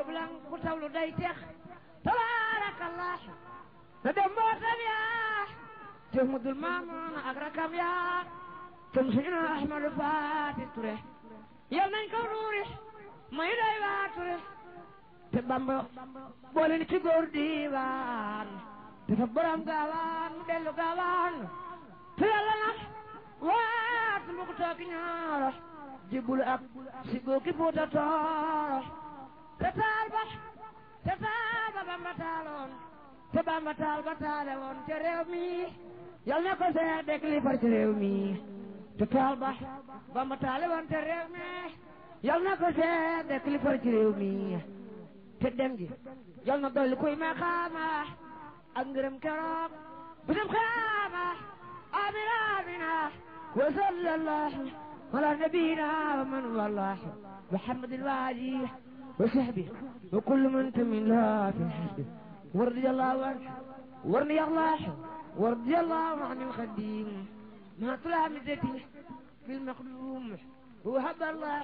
njublan ku tawlu day tex tabaarakallah te dem mbootam yaa te mudul maamoon ak rakam yaa tam suñu Ahmadu Faati Ture yal nañ ko nuuri may day waa Ture te Bamba boole ni ci góor diiwaan te fa borom gaawaan mu dellu gaawaan te yàlla nag waat mu ko toog ñaaro jibul ak si góoki Fuuta Tooro te taal ba te taal ba Bamba taaloon te Bamba taal ba taale woon te réew mi yal na ko see dek li far ci réew mi te taal ba Bamba taale woon te réew mi yal na ko see dek li far ci réew mi te dem gi yal na dolli kuy ma xaama ak ngërëm keroog bisam xaama amina amina wa sallallahu ala nabiyina wa man wallah محمد الوالي وصحبه وكل من تمن لها في الحسب ورضي الله عنه ورضي الله ورضي الله عن الخديم ما طلع مدتي في المخدوم وهب الله